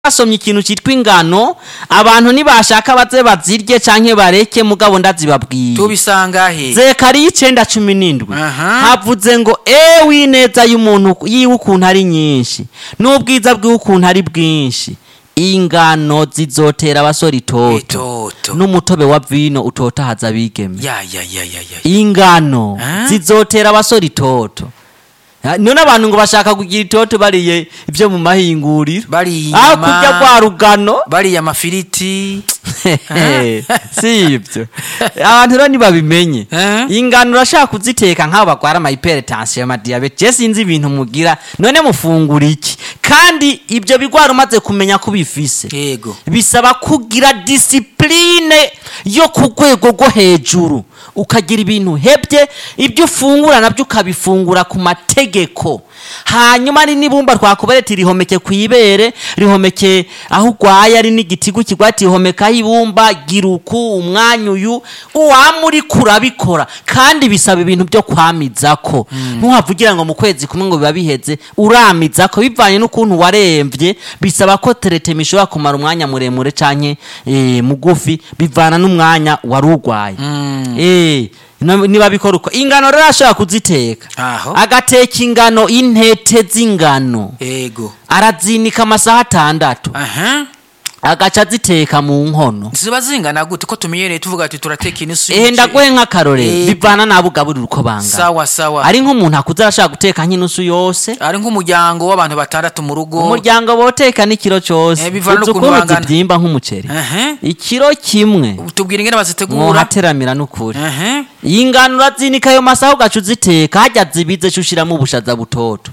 basomye ikintu cyitwa ingano abantu nibashaka baze bazirye canke bareke mugabo ndazibabwiye tubisanga he zekariya icenda cumi n'indwi Aha. havuze ngo ewe ineza y'umuntu yiwe ukuntu ari nyinshi n'ubwiza bwiwe ukuntu ari bwinshi ingano zizotera abasore itoto itoto n'umutobe wa vino utotahaza abigeme ya ya ya ya ya ingano Ah? zizotera abasore itoto Ah, none abantu ngo bashaka kugira itoto bariye ibyo mu mahinguriro bariye aho inyama kurya kwa rugano bariye amafiriti si ibyo abantu rero ntibabimenye Eh? ingano urashaka kuziteka nk'abo barwara amahypertension amadiyabete je sinzi ibintu mugira none mufungura iki kandi ibyo bigwara umaze kumenya ko bifise yego bisaba kugira disipurine yo ku rwego rwo hejuru ukagira ibintu hebye ibyo ufungura nabyo ukabifungura ku mategeko hanyuma ari n'ibumba twakubereti rihomeke ku ibere rihomeke aho urwaye ari n'igitigu kigwati rihomekaho ibumba gira uku umwanya uyu uwama uri kurabikora kandi bisaba ibintu byo kwamizako ntuhavugira ngo mu kwezi kumwe ngo biba biheze uramizako bivanye n'ukuntu waremvye bisaba ko teretema ishobora kumara umwanya muremure canke eh, mugufi bivana n'umwanya wari urwaye Eh, no- niba bikora uko ingano rero ashobora kuziteka Aho. agateka ingano intete z'ingano yego arazinika amasaha atandatu aha agaca aziteka mu nkono ziba zingana gute ko tumenyereye tuvuga ati turateka inusu ehe y'umuceri. ndaguhe nk'akarorero Eh, bivana n'abo ugaburira uko bangana sawa sawa ari nk'umuntu akuze arashaka guteka nk'inusu yose ari nk'umuryango w'abantu batandatu mu rugo umuryango boteka n'ikiro cyose Eh, bivana uzi n'ukuntu ukuntu bangana. zibyimba nk'umuceri Aha. ikiro kimwe tubwira ingene bazitegura mwohateramira n'ukuri aha iyi ngano urazinika ayo masaha ugaca uziteka hajya zibize co ushiramo ubushaza butoto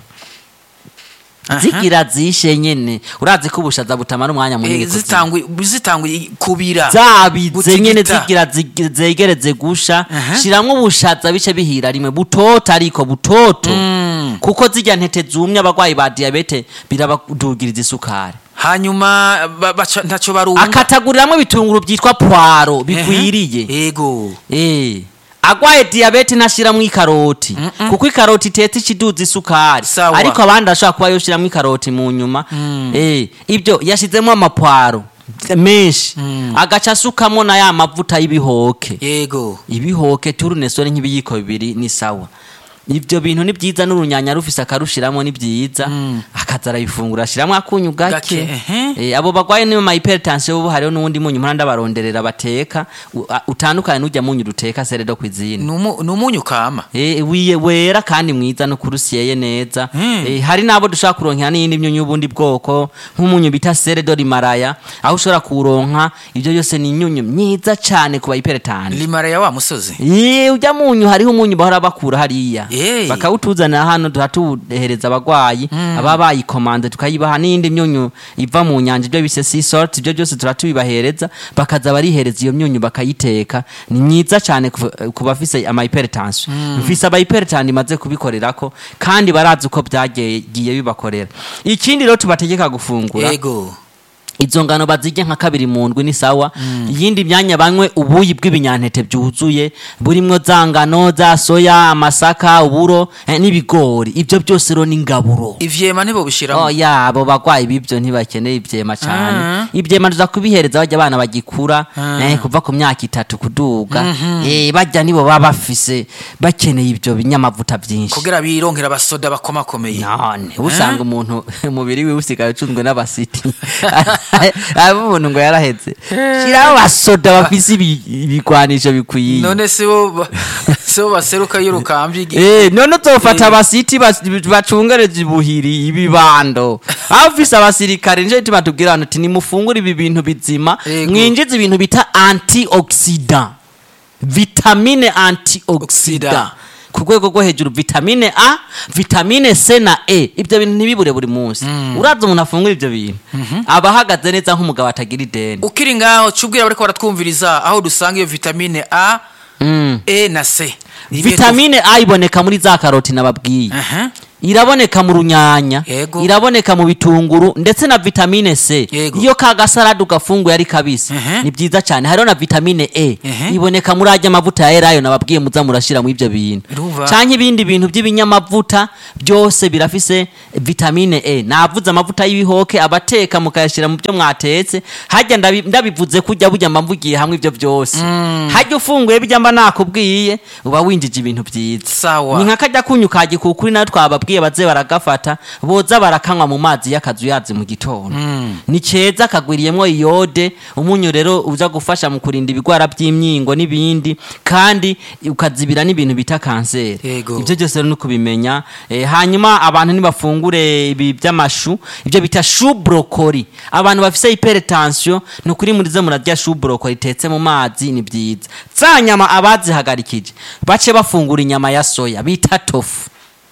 Aha. zigira zishe nyene urazi ko ubushaza butamara umwanya munini Eh, kuzima. zitangwe zitangwe kubira zabize Gutigita. nyene zigira zig- zegereze gusha Aha. shiramwo ubushaza bice bihira rimwe butoto ariko butoto Mm. kuko zirya ntete zumye abagwayi ba diyabete birabadugiriza isukari hanyuma ba- baca- ntaco barunga akataguriramwo ibitunguru byitwa pwaro bikwiriye Ehe. yego Eh. agwaye diyabete ntashiramwo ikaroti kuko ikaroti itetse ikiduza isukari Sawa. ariko abandi ashobora kuba yoshiramwo ikaroti mu nyuma Eh, ibyo yashizemo amapwaro menshi agaca asukamwo na ya mavuta y'ibihoke yego ibihoke turunesore nk'ibiyiko bibiri ni sawa ibyo bintu ni byiza n'urunyanya rufise akarushiramo ni byiza akaza arabifungura ashiramwo akunyu Gake, gake ehe. Eh, abo bagwaye niyo ma hypertension bo hariho n'uwundi munyu mpora ndabaronderera bateka u- a- utandukanye n'ujya munyu duteka seredo kwizine Numu- ni umunyu kama Eh, wiye wera kandi mwiza no kurusyeye neza Mm. Eh, hari nabo dushobora kuronkera n'iyindi myunyu y'ubundi bwoko nk'umunyu bita seredo rimaraya aho ushobora kuwuronka ibyo byose ni imyunyu myiza cyane ku ba hypertension limara ya wa musozi Ye ujya munyu hariho umunyu bahora bakura hariya Hey. bakawutuzanira hano tuhatuhereza abagwayi ababa bayikomande tukayibaha n'iyindi myunyu iva mu nyanja ibyo bise sea salt ibyo byose turatubibahereza bakaza barihereza iyo myunyu bakayiteka ni myiza cyane ku- ku bafise ama hypertension mfise aba hypertension imaze kubikorerako kandi barazi uko byagiye bibakorera ikindi rero tubategeka gufungura yego izo ngano bazirya nka kabiri mu ndwi ni sawa iyindi myanya banywe ubuyi bw'ibinyantete byuzuye burimwo za ngano za soya amasaka uburo eh, n'ibigori ibyo byose rero ni ingaburo ivyema ntibo bishiramo Oh ya abo bagwayi b'ibyo ntibakeneye ivyema cyane Ah. ivyema tuza kubihereza bajya abana bagikura Ah. eh, kuva ku myaka itatu kuduga eh, bajya nibo baba bafise bakeneye ibyo binyamavuta byinshi kugira bironkera abasoda bakomakomeye none usanga umuntu umubiri we usigaye ucunzwe n'abasiti aba umuntu ngo yarahetse shiraho abasoda bafise ibi- ibigwanisho bikwiye none sibo ba- sibo baseruka iyo rukambye igi- Eh, none uzofata abasiti bas- bacungereje ibuhiri ibibando aho ufise abasirikare nico gituma tubwira abantu ati nimufungure ibi bintu bizima Yego. mwinjize ibintu bita antioxidant vitamine antioxidant Oxida. ku rwego rwo hejuru vitamine a vitamine c na e ibyo bintu ntibibure buri munsi uraza umuntu afungura ibyo bintu aba ahagaze neza nk'umugabo atagira ideni ukiri ngaho cubwira bariko baratwumviriza aho dusanga iyo vitamine a Mm. e na c Ni ibihe vitamine a iboneka muri za karoti nababwiye Aha. iraboneka mu runyanya Yego. iraboneka mu bitunguru ndetse na vitamine c Yego. iyo ka gasarade ugafunguye ari kabisi Ehe. ni byiza cyane hariho na vitamine e Ehe. iboneka muri ajya amavuta ya elayo nababwiye muza murashira mu ibyo bintu Urumva? canke ibindi bintu by'ibinyamavuta byose birafise vitamine e navuze amavuta y'ibihoke abateka mukayashira mu byo mwatetse hajya ndabi- ndabivuze kujya burya mba mvugiye hamwe ibyo byose hajya ufunguye bijya mba nakubwiye uba winjije ibintu byiza Sawa. ni nka kajya kunyu ka gikukuri nayo twababwiye baze baragafata boza barakanywa mu mazi y'akazuyazi mu gitondo ni keza kagwiriyemwo iyode umunyu rero uza gufasha mu kurinda ibigwara by'imyingo n'ibindi kandi ukazibira n'ibintu bita kanseri Yego. ibyo byose rero ni ukubimenya Eh, hanyuma abantu ntibafungure ibi by'amashu ibyo bita shu brokoli abantu bafise hypertension ni ukuri muri zo murarya shu brokoli itetse mu mazi ni byiza za nyama abazihagarikije bace bafungura inyama ya soya bita tofu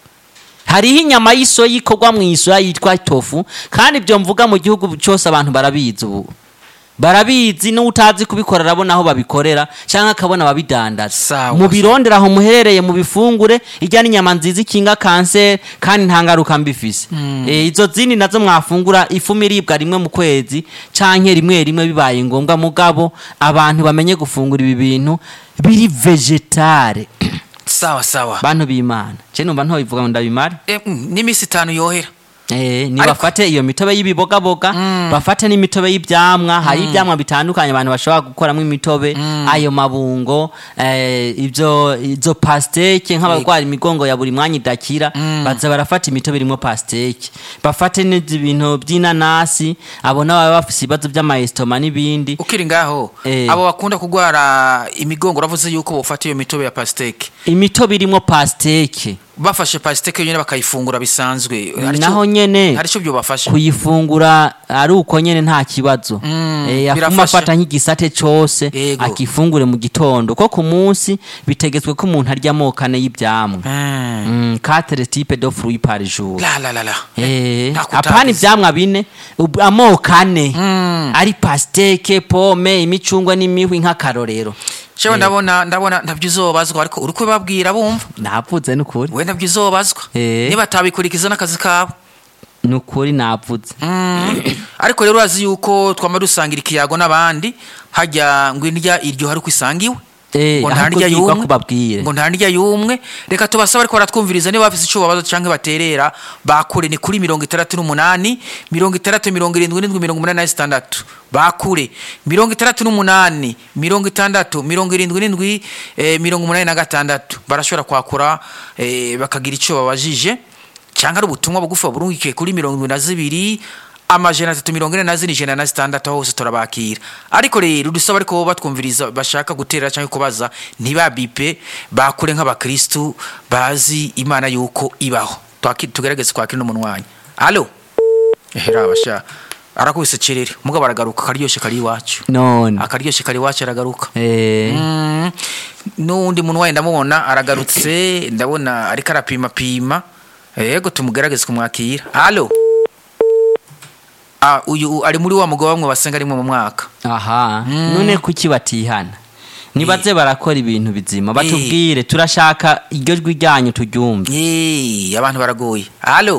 hariho inyama y'isoya ikorwa mu isoya yitwa tofu kandi ibyo mvuga mu gihugu cyose abantu barabizi ubu barabizi n'utazi kubikora arabona aho babikorera cyangwa akabona ababidandaza Sawa, mu birondera aho muherereye mu bifungure ijya n'inyama nziza ikinga kanseri kandi nta ngaruka mbi ifise Eh, izo zindi nazo mwafungura ifumu iribwa rimwe mu kwezi canke rimwe rimwe bibaye ngombwa mugabo abantu bamenye gufungura ibi bintu biri vegetare sawa sawa bantu b'imana je numva ntobivuga ngo ndabimare Eh, mm, n'iminsi itanu yohera Eh, ni Ariko- bafate iyo mitobe y'ibibogaboga bafate n'imitobe y'ivyamwa hari ivyamwa bitandukanye abantu bashobora gukoramo imitobe ayo mabungo eh, ivyo izo pasteke nk'abarwara imigongo ya buri mwanya idakira baza barafata imitobe irimo pasteke bafate n'ibyo bintu by'inanasi abo nabo baba bafise ibibazo by'amayesitoma n'ibindi ukiri ngaho Eh. abo bakunda kurwara imigongo uravuze yuko bofata iyo mitobe ya pasiteke imitobe irimo pasteke bafashe pasiteke yonyine bakayifungura bisanzwe Hari naho ico- nyene hari icyo byobafasha kuyifungura ari uko nyene nta kibazo Mm, Eh, afuma birafasha. afata nk'igisate cose Yego. akifungure mu gitondo ko ku munsi bitegetswe ko umuntu arya amoko ane y'ivyamwa Mm. Mm, quatre type de fruits par jour la la la la Eh, Ntakutagize. apana ivyamwa bine ub- amoko ane Mm. ari pasteke pome imicungwe n'imihwi nk'akarorero shewe ndabona ndabona ntabyo uzobazwa ariko uri kubabwira bumva navuze n'ukuri we ntabyo uzobazwa Eh. niba atabikurikiza n'akazi kabo n'ukuri navuze Mm. ariko rero urazi yuko twama dusangira ikiyago n'abandi hajya ngo indya iryo hari uko isangiwe Eh, ngo ahubwo nta ndya yigwa yumwe kubabwire. ngo nta ndya yumwe reka tubasaba ariko baratwumviriza niba bafise ico babaza canke baterera bakure ni kuri mirongo itandatu n'umunani mirongo itandatu mirongo irindwi n'indwi mirongo umunani na zitandatu bakure mirongo itandatu n'umunani mirongo itandatu mirongo irindwi n'indwi eh, mirongo umunani na gatandatu barashobora kwakura eh, bakagira ico babajije cyangwa ari ubutumwa bugufi burungikiye kuri mirongo irindwi na zibiri amajana atatu mirongo ine na zine ijana na zitandatu aho hose turabakira ariko rero dusaba ariko batwumviriza bashaka gutera cyangwa kubaza ntibabipe bakure nk'abakristu bazi imana yuko ibaho Twaki- tugerageze kwakira n'umunwanyi alo ehera abasha arakubise cerere mugabo aragaruka akaryoshe kari iwacu none akaryoshe kari iwacu aragaruka Eh, Mm, n'uwundi muntu wayo ndamubona aragarutse ndabona ariko arapimapima yego tumugerageze kumwakira halo Ah, uyu ari muri wa mugabo bamwe basenga rimwe mu mwaka aha none kuki batihana nibaze barakora ibintu bizima batubwire turashaka iryo jwi ryanyu turyumve Yee, abantu baragoye halo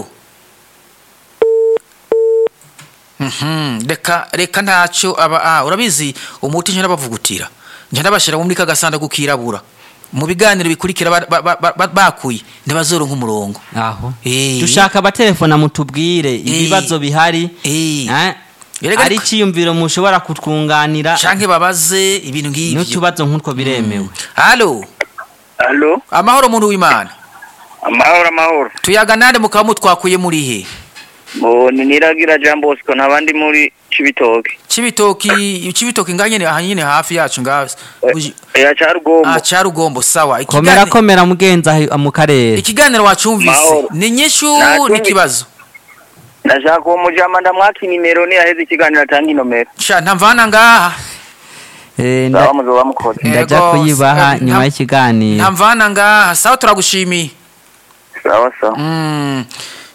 Mhm, reka reka ntacyo aba ah, urabizi umuti njya nabavugutira njya nabashyira muri ka gasanduku kirabura mu biganiro bikurikira ba- ba- ba- ba- bakuye ntibazoronka umurongo aho Eh. dushaka abatelefona mutubwire ibibazo bihari Eh. eh, Erega ari ariko- icyiyumviro mushobora kutwunganira canke babaze ibintu nk'ivyo n'utubazo nk'utwo biremewe halo Alo, amahoro muntu w'imana amahoro amahoro. tuyaga nande mukaba mutwakuye muri he Mo ni niragira Jean Bosco nabandi muri Cibitoke. cibitoki cibitoki nga nyene aha nyene hafi yacu nga Uji- Ya Carugombo. ah carugombo sawa komera Ikigani- komera mugenza aho mu karere ikiganiro wacumvise Mahoro. ni nyishu Natumvi- n'ikibazo Ndashaka uwo mujama ndamwaka inimero ni yaheze ikiganiro atanga inomero. sha ntamvana ngaha Eh, nda- Sawa muzoba mukoze. ndaja Ego, kuyibaha eh, nyuma nta- y'ikiganiro ntamvana ngaha sawa turagushimiye Sawa sawa. Mm.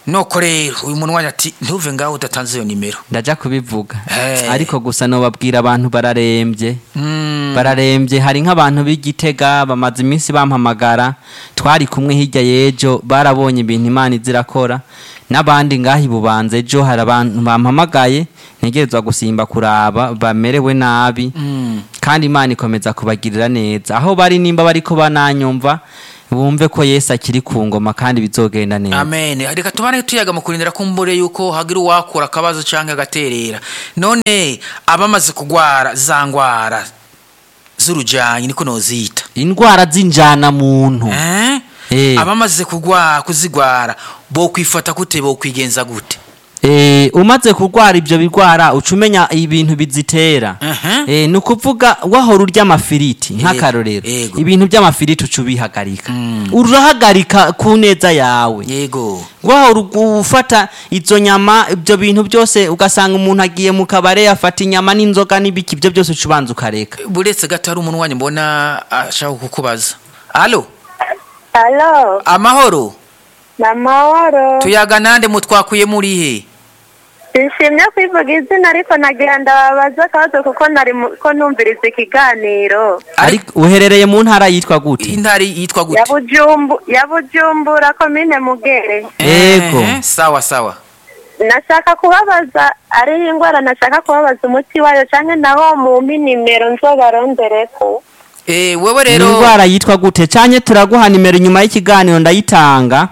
nuko rero uyu munwanyi ati ntuve ngaho udatanze iyo nimero ndaja kubivuga Eh. ariko gusa nobabwira abantu bararembye Mm, bararembye hari nk'abantu b'igitega bamaze iminsi bampamagara twari kumwe hirya y'ejo barabonye ibintu imana izirakora n'abandi ngaho ibubanza ejo hari abantu bampamagaye ntegerezwa gusimba kuraba bamerewe nabi mm. kandi imana ikomeza kubagirira neza aho bari nimba bariko bananyumva bumve ko yesu akiri ku ngoma kandi bizogenda neza amen reka tubane tuyaga mu kurindira kumbure yuko hagira uwakura akabazo cyangwa agaterera none abamaze kugwara za ngwara z'urujyanyi niko nozita indwara z'injana muntu Eh? Eh. abamaze kugwara kuzigwara bo kwifata gute bo kwigenza gute Eh, umaze kurwara ibyo birwara uca umenya ibintu bizitera Mhm. Eh, ni ukuvuga wahora urya amafiriti nk'akarorero yego. ibintu by'amafiriti uca ubihagarika urahagarika ku neza yawe yego wahora ugu- ufata izo nyama ibyo bintu byose ugasanga umuntu agiye mu kabare afata inyama n'inzoga n'ibiki ibyo byose uca ubanza ukareka buretse gato hari umunwanyi mbona ashaka kukubaza alo Halo, amahoro na mahoro. tuyaga nande mutwakuye muri he Nshimye kwivuga izina ariko nagira ndababaza akabazo kuko nari mu- ko numviriza ikiganiro. ariko uherereye mu ntara yitwa gute intari yitwa Ya gute Bujumbu, ya Bujumbura komine Mugere. Yego. Eh, sawa sawa Nashaka kubabaza ari indwara nashaka kubabaza umuti wayo canke naho mumpi nimero nzobarondereko. Eh, wewe ni rero indwara yitwa gute cyane turaguha nimero inyuma y'ikiganiro ndayitanga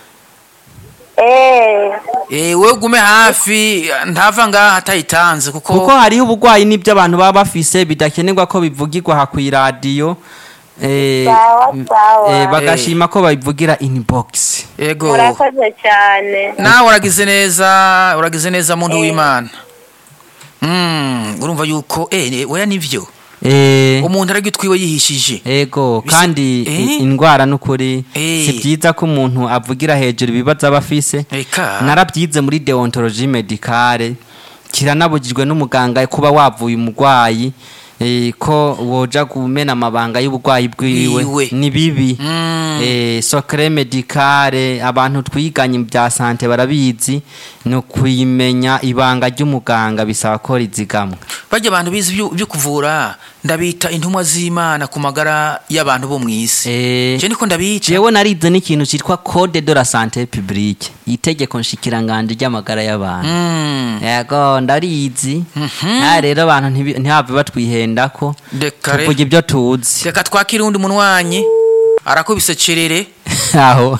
Eh, Eh, wewe gume hafi ntava ngaha atayitanze kuko, kuko hariho uburwayi n'ibyo abantu baba bafise bidakenerwa ko bivugirwa aha ku iradiyo eh, Sawa, m- sawa. eh, bagashima ko babivugira inbox yego murakoze cyane. nawe uragize neza uragize neza muntu w'imana Mm, urumva yuko eh, eh, oya nivyo Eh, umuntu aragitwiwe yihishije ego Bisi- kandi Eh? i- indwara n'ukuri Eh. si byiza ko umuntu avugira hejuru ibibazo aba afise eka narabyize muri deontologie medicale kiranabujijwe n'umuganga kuba wavuye umurwayi eh, ko woja kumena amabanga y'uburwayi bwiwe Bwiwe. ni bibi Mm. eh, socre medicale abantu twiganye bya sante barabizi ni ukuyimenya ibanga ry'umuganga bisaba ko rizigamwa bajya abantu bize ibyo ibyo kuvura ndabita intumwa z'imana ku magara y'abantu bo mu isi Eh, je niko ndabica jewe narize n'ikintu cyitwa code de la santé publique itegeko nshikiranganje ry'amagara y'abantu Mm. yego ndarizi nta rero abantu ntibi- ntihave batwihenda ko Reka re. tuvuga ibyo tuzi reka twakire undi munwanyi arakubise cerere aho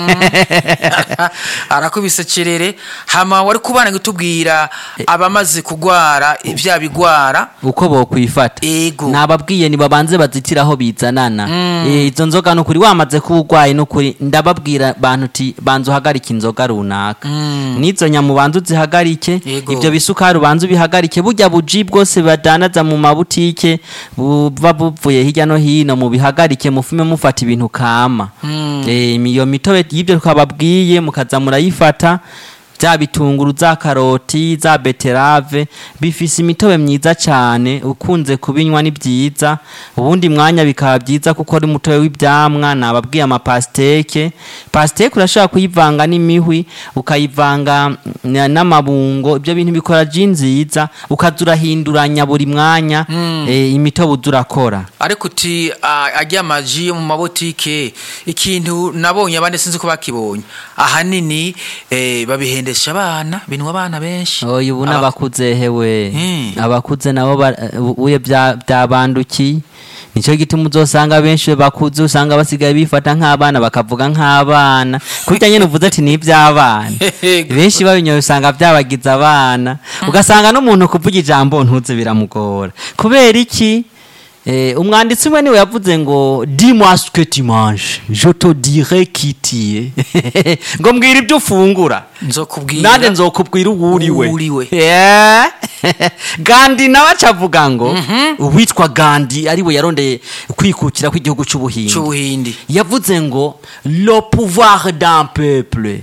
arakubise cerere hama wari kubana gutubwira abamaze kugwara ibya bigwara uko bokwifata Ego. nababwiye nibabanze bazitira aho bizanana Eh, izo nzoga nukuri wamaze kuba urwaye nukuri ndababwira bantu uti banza uhagarike inzoga runaka n'izo nyama ubanza uzihagarike Ego. ibyo bisukari ubanza ubihagarike burya buji bwose badanaza mu mabutike buba buvuye hirya no hino mubihagarike mufume mufata ibintu kama Eh, iyo mitobe y'ibyo twababwiye mukaza murayifata bya bitunguru za karoti za beterave bifise imitobe myiza cyane ukunze kubinywa ni byiza ubundi mwanya bikaba byiza kuko ari umutobe w'ibyamwa nababwiye amapasiteke pasiteke urashobora kuyivanga n'imihwi ukayivanga n- n'amabungo ibyo bintu bikora ji nziza ukaza urahinduranya buri mwanya eh, imitobe uza urakora ariko uti ah, ajya amaji yo mu mabotike ikintu nabonye abandi sinzi ko bakibonye ahanini eh, babihendesha abana binwa abana benshi oya ubu Aba- n'abakuze hewe Mm. abakuze nabo ba- uye bya- byabandukiye nicyo gituma uzosanga benshi bakuze usanga basigaye bifata nk'abana bakavuga nk'abana kurya nyine uvuze ati ni iby'abana Yego. benshi babinyoye usanga byabagize abana ugasanga n'umuntu kuvuga ijambo ntuze biramugora kubera iki Eh, umwanditsi umwe niwe yavuze ngo dis-moi ce que tu manges je te dirai qui tu es ngo mbwira ibyo ufungura nzokubwira nanjye nzokubwira uwo uriwe Uwo uriwe. Yeah. gandi nawe acavuga ngo uwitwa gandi ariwe yarondeye kwikukira kw'igihugu cy'ubuhinde c'ubuhindi yavuze ngo le pouvoir d'un peuple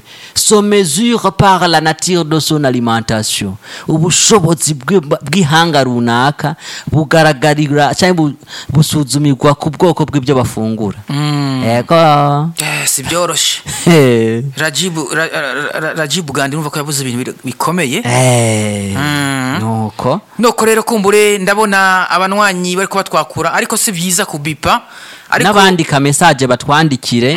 se mesure par la nature de son alimentation ubushobozi bw'ib- bw'ihanga runaka bugaragarira cyangwa bu- busuzumirwa ku bwoko bw'ibyo bafungura ego Eh, si byoroshe Eh. rajibu Ra- Ra- Ra- rajibu gandi numva ko yavuze ibintu biri- bikomeye Eh. Mm. nuko nuko rero kumbure ndabona abanywanyi bari kuba twakura ariko si byiza kubipa ariko n'abandika mesaje batwandikire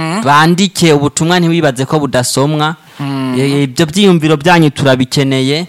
bandike ubutumwa ntiwibaze ko budasomwa Eh, ibyo byiyumviro byanyu turabikeneye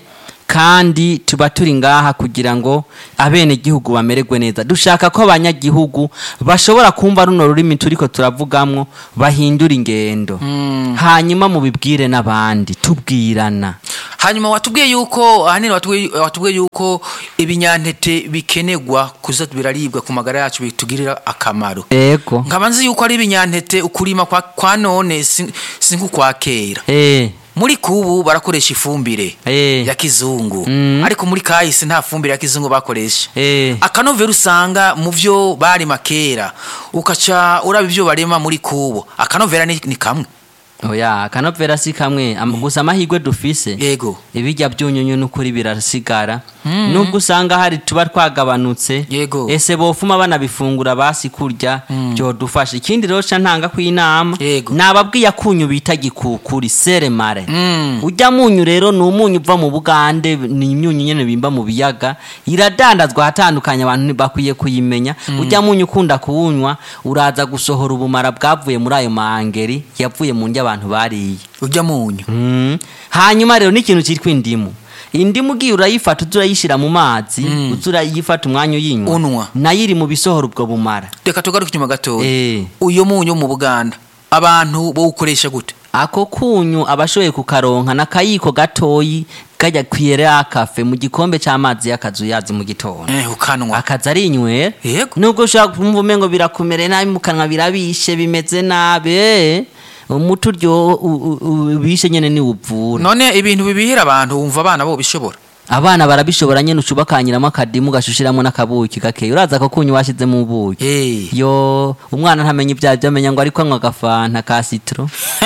kandi tuba turi ngaha kugira ngo abenegihugu bamererwe neza dushaka ko abanyagihugu bashobora kumva runo rurimi turiko turavugamwo bahindura ingendo hanyuma mubibwire n'abandi tubwirana hanyuma watubwiye yuko ahanini watubwiye watubwiye yuko ibinyantete bikenegwa kuza biraribwa ku magara yacu bitugirira akamaro ego nkaba nzi yuko ari ibinyantete ukurima kwa, kwa none si si nk'ukwa kera eh muri kubu barakoresha ifumbire Eh. ya kizungu Mm. ariko muri kahise nta fumbire ya kizungu bakoresha eh akanovera usanga mu byo barima kera ukaca uraba ibyo barema muri kubo akanovera ni, ni kamwe oya akanovera si kamwe am- gusa amahirwe dufise yego ibijya byunyunyu n'ukuri birasigara nubwo usanga hari tuba twagabanutse Yego. ese bofuma banabifungura basi kurya byodufasha ikindi rero ca ntanga kw'inama Yego. nababwiye akunyu bita gikukuri seremare Mm. ujya munyu rero ni umunyu uva mu bugande ni imyunyu nyene bimba mu biyaga iradandazwa ahatandukanye abantu bakwiye kuyimenya ujya munyu ukunda kuwunywa uraza gusohora ubumara bwavuye muri ayo mahangeri yavuye mu ndya abantu bariye ujya munyu Mm. hanyuma rero n'ikintu cyitwa indimu indimu ugiye urayifata uza urayishyira mu mazi uza urayifata umwanya uyinywa Unwa. nayo iri mu bisohora ubwo bumara reka tugaruke inyuma gatoya Eh. uyo munyu wo mu buganda abantu bawukoresha gute ako kunyu abashoboye kukaronka n'akayiko gatoyi kajya kwiyere akafe mu gikombe cy'amazi y'akazuyazi mu gitondo eh ukanwa akaza ari inywera Yego. nubwo ushobora kumva umengo birakumere nabi mu kanwa birabishe bimeze nabi eh, umuti uryo u- u- ubishe nyene ni uvura none ibintu bibihira abantu wumva abana bo bishobora abana barabishobora nyene ucuba kanyiramo akadimu gashushiramo n'akabuki gakeya uraza ko kunyu washizemo ubuki Eh. yo umwana ntamenya ibyaha byamenya ngo ariko anywa agafanta ka citro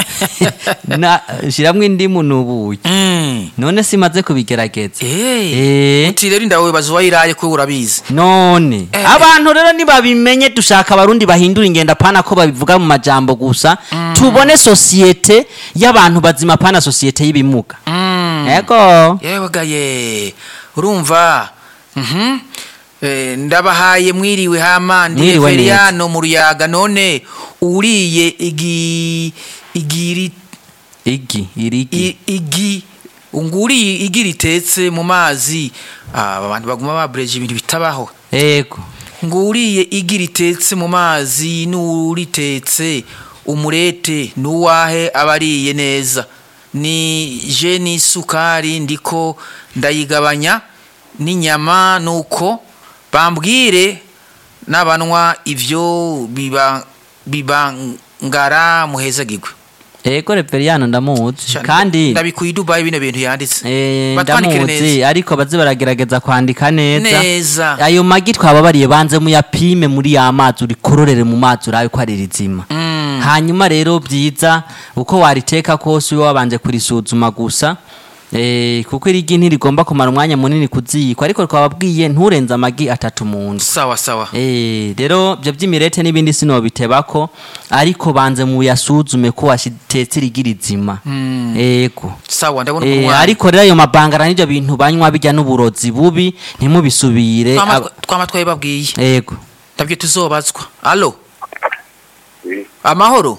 na shiramwo indimu n'ubuki Mm. none simaze kubigerageza Eh. Eh. uti rero inda wibaza uwayiraye ko urabizi none Eh. abantu rero nibabimenye dushaka abarundi bahindura ingendo pana ko babivuga mu majambo gusa tubone sosiyete y'abantu bazima pana sosiyete y'ibimuga Mm. ego yewe gaye urumva Mhm. Eh, ndabahaye mwiriwe hama ndi Mwiriwe neza. Feriano mu ruyaga none uriye igi igiri igi irigi i- igi nguriye igi ritetse mu mazi Ah, aba bantu baguma babreje ibintu bitabaho ego nguriye igi ritetse mu mazi n'uritetse umurete n'uwahe aba ariye neza ni je n'isukari ndiko ndayigabanya n'inyama nuko bambwire n'abanwa ivyo biba bibangara muhezagirwe ego reveriyano ndamuzi kandi ndabikuye i Dubai bino bintu yanditse eh, batwandikire ndamuzi neza ariko baze baragerageza kwandika neza neza ayo magi twababariye banze muyapime muri ya mazi urikororere mu mazi urabe ko ari rizima Mm. hanyuma rero byiza uko wariteka kose ube wabanje kurisuzuma gusa eh, kuko irigi ntirigomba kumara umwanya munini kuziyikwa ariko twababwiye nturenze amagi atatu mu nzu sawa sawa Eh, rero ibyo by'imirete n'ibindi sinobitebako ariko banze muyasuzume ko washitetse irigi rizima ego sawa ndabona Eh, umwana ariko rero ayo mabangara n'ibyo bintu banywa bijya n'uburozi bubi ntimubisubire Twama- Aba- twama twabibabwiye ego ndabyo tuzobazwa alo amahoro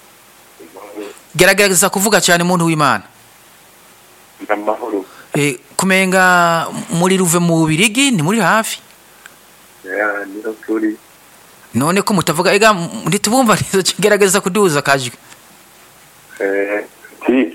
gerageza kuvuga cyane muntu w'imana amahoro Eh, kumenga muri ruve mu bubirigi ni muri hafi ya niho turi none ko mutavuga ega m- ntitubumva neza gerageza kuduza akajwi eh ti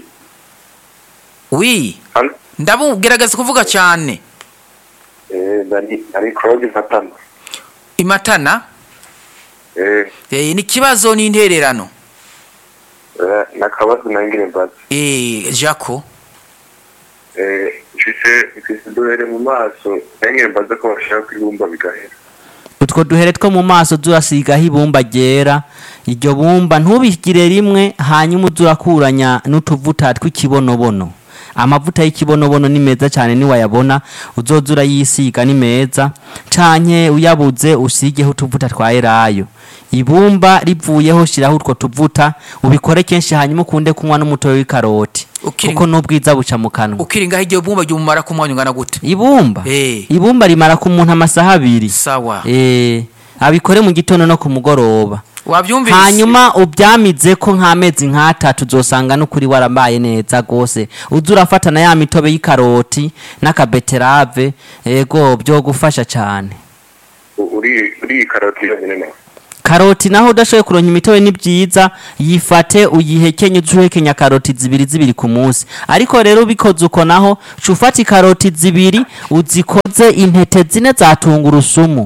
wi hano ndabu gerageza kuvuga cyane eh ndani ari Claude Fatana imatana eh eh, ni ikibazo n'intererano eh, nakabazo nangire mbaza eh, jako eh mfise mfise duhere mu maso nangire mbaza ko bashaka kwibumba bigahera utwo duhere two mu maso turasigaho ibumba ryera iryo bumba ntubigire rimwe hanyuma uze urakuranya n'utuvuta tw'ikibonobono amavuta y'ikibonobono ni meza cyane niwayabona uzoza urayisiga ni meza canke uyabuze usigeho utuvuta twa elayo ibumba rivuyeho shiraho utwo tuvuta ubikore kenshi hanyuma ukunde kunywa n'umutobe w'ikaroti Ukiri- kuko n'ubwiza buca mu kanwa ukiri ngaho iryo bumba ryumumara ku mwanya ungana gute ibumba Eh. ibumba rimara ku muntu amasaha abiri sawa Eh, abikore mu gitondo no ku mugoroba wabyumvise hanyuma ubyamize ko nk'amezi nk'atatu uzosanga n'ukuri warambaye neza rwose uza urafata na ya mitobe y'ikaroti n'akabeterave ego byo gufasha cyane U- uri uri iyi karoti yonyine nawe karoti naho udashoboye kuronka imitobe ni byiza yifate uyihekenye uze uhekenya karoti zibiri zibiri ku munsi ariko rero ubikoze uko naho ca ufata ikaroti zibiri uzikoze intete zine za tungurusumu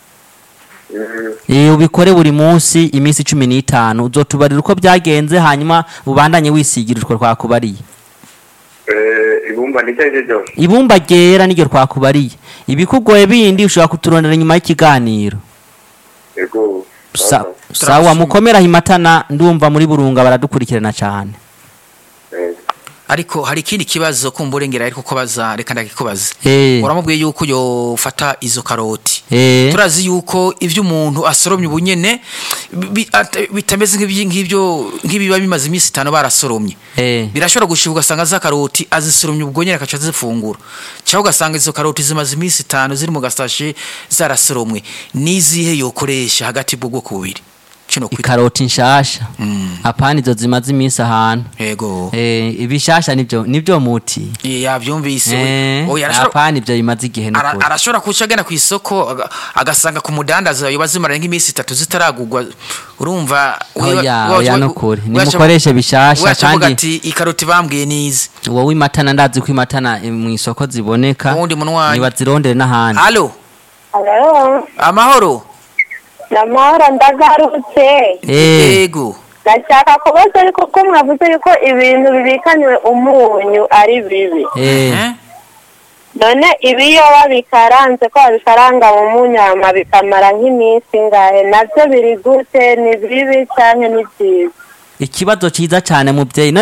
Eh, ubikore buri munsi iminsi cumi n'itanu uzotubarira uko byagenze hanyuma ubandanye wisigira utwo twakubariye Eh, ibumba ni cyo aricyo cyose ibumba ryera niryo twakubariye ibikugoye bindi ushobora kuturondera nyuma y'ikiganiro yego Sa- Sasa. sawa mukomeraho imatana ndumva muri burunga baradukurikirana cyane Eh, ariko hari ikindi kibazo kumva urengera ariko kubaza reka ndakikubaze Eh. uramubwiye yuko yofata izo karoti Eh. turazi yuko ibyo umuntu asoromye ubunyene bi- at- bitameze nk'ibyi- nk'ibyo nk'ibiba bimaze iminsi itanu barasoromye Eh. birashobora gushibuka ugasanga za karoti azisoromye ubwo nyine agaca azifungura cyangwa ugasanga izo karoti zimaze iminsi itanu ziri mu gasashe zarasoromwe n'izihe yokoresha hagati bw'ubwoko bubiri kino kwita ikaroti nshasha apana izo zimaze iminsi ahantu yego Eh, ibishasha nibyo nibyo muti yabyumvise Eh, oya arashobora apana ibyo bimaze igihe Ara- n'ukuri arashobora kuca agana ku isoko aga- agasanga ku mudandaza yoba zimara nk'iminsi itatu zitaragugwa urumva oya wa- oya wa- nukuri wa- nimukoreshe bishasha waca avuga kandi ati ikaroti bambwiye nizi wowe imatana ndazi ko imatana eh, mu isoko ziboneka Uwundi munwanyi. nibazirondere n'ahandi halo Halo, amahoro namahoro ndagarutse Eh, yego ndashaka kubaza ariko ko mwavuze yuko ibintu bibikaniwe umunyu ari bibi eh, Eh? none ibiyoba bikaranze ko babikaranga mu munyu hama bikamara nk'iminsi ingahe nabyo biri gute ni bibi cyane ni byiza ikibazo cyiza cyane mubyeyi